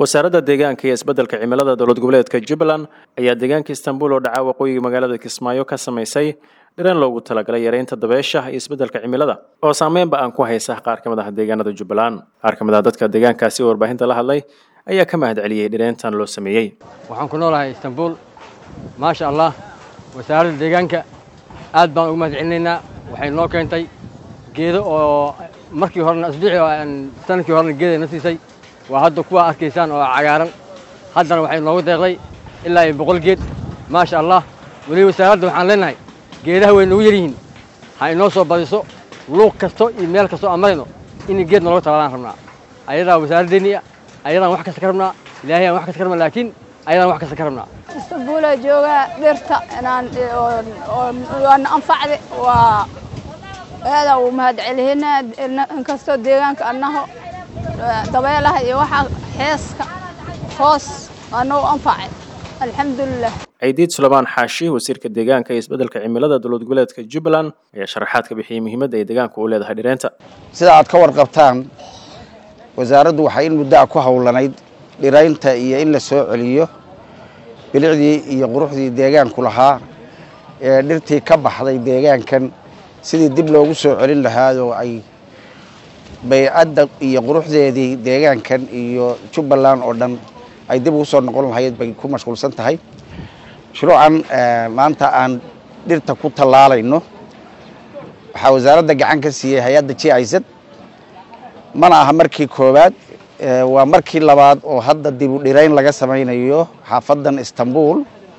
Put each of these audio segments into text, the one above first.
wasaaradda deegaanka iyo isbeddelka cimilada dowlad goboleedka jubbaland ayaa deegaanka istanbul oo dhaca waqooyiga magaalada kismaayo ka samaysay dhireen loogu talagalay yareynta dabeesha iyo isbeddelka cimilada oo saameynba aan ku haysa qaar ka mid ah deegaanada jubbaland qaar ka mid ah dadka deegaankaasi oo warbaahinta la hadlay ayaa ka mahad celiyey dhireentan loo sameeyey waxaan ku noolahay istanbul maasha allah wasaaradda deegaanka aad baan ugu mahad celinaynaa waxay noo keentay geedo oo markii horena asbuucii sanadkii horena geeday na siisay waa hadda kuwa arkaysaan oo cagaaran haddana waxay noogu deeqday ilaa iyo boqol geed maasha allah weliba wasaaradda waxaan leenahay geedaha way nagu yaryihiin ha inoo soo badiso luuq kasto iyo meel kastoo aan marayno in geed nalooga talaalaan rabnaa ayadaa wasaaraddeennii ah ayadaan wax kasta ka rabnaa ilaahay aan wax kasta ka rabnaa laakiin ayadaan wax kasta ka rabnaa istanbuulaa joogaa dhirta inaan waana anfacde waa aadaan u mahad celihinaa inkastoo deegaanka annaho dabeelaha iyo waxaa xeeska hoos anoo anfacay alxamdulilah ciidiid suleymaan xaashi wasiirka deegaanka iyo isbeddelka cimilada dowlad goboleedka jubbaland ayaa sharaxaad ka bixiyey muhiimadda ay deegaanku u leedahay dhireenta sida aad ka warqabtaan wasaaraddu waxay in muddo a ku howlanayd dhiraynta iyo in la soo celiyo bilicdii iyo quruxdii deegaanku lahaa ee dhirtii ka baxday deegaankan sidii dib loogu soo celin lahaadoo ay baycadda iyo quruxdeedii deegaankan iyo jubbaland oo dhan ay dib ugu soo noqon lahayd bay ku mashquulsan tahay mashruucan maanta aan dhirta ku tallaalayno waxaa wasaaradda gacan ka siiyey hay-adda j i z mana aha markii koowaad waa markii labaad oo hadda dib u dhirayn laga samaynayo xaafadan istanbul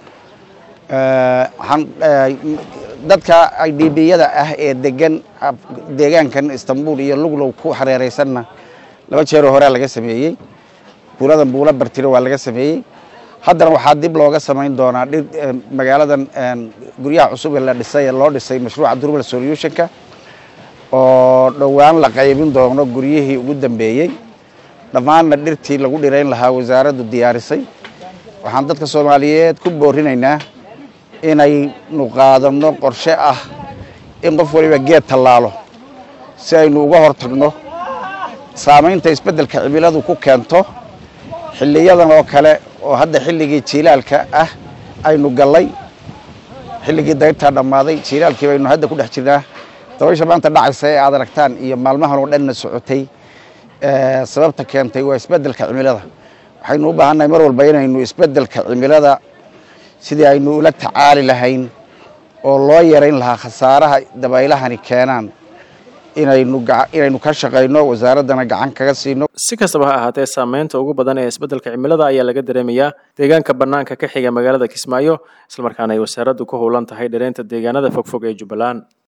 dadka idbiyada ah ee degan deegaankan istanbul iyo luglow ku hareereysanna laba jeeroo horea laga sameeyey buuladan buula bartiro waa laga sameeyey haddana waxaa dib looga samayn doonaa dhir magaaladan guryaha cusub ee la dhisay ee loo dhisay mashruuca durmal solutionka oo dhowaan la qaybin doono guryihii ugu dambeeyey dhammaanna dhirtii lagu dhirayn lahaa wasaaraddu diyaarisay waxaan dadka soomaaliyeed ku boorinaynaa inaynu qaadano qorshe ah in qof waliba geed tallaalo si aynu uga hortagno saamaynta isbeddelka cimiladu ku keento xilliyadan oo kale oo hadda xilligii jiilaalka ah aynu gallay xilligii dayrtaa dhammaaday jiilaalkii baynu hadda ku dhex jirnaa dabaysha maanta dhacaysa ee aad aragtaan iyo maalmahan oo dhanna socotay sababta keentay waa isbeddelka cimilada waxaynu u baahannahay mar walba inaynu isbeddelka cimilada sidii aynu ula tacaali lahayn oo loo yarayn lahaa khasaaraha dabaylahani keenaan inaynu inaynu ka shaqayno wasaaraddana gacan kaga siino si kastaba ha ahaatee saameynta ugu badan ee isbeddelka cimilada ayaa laga dareemayaa deegaanka bannaanka ka xiga magaalada kismaayo islamarkaana ay wasaaraddu ku howlan tahay dhireynta deegaanada fogfog ee jubbaland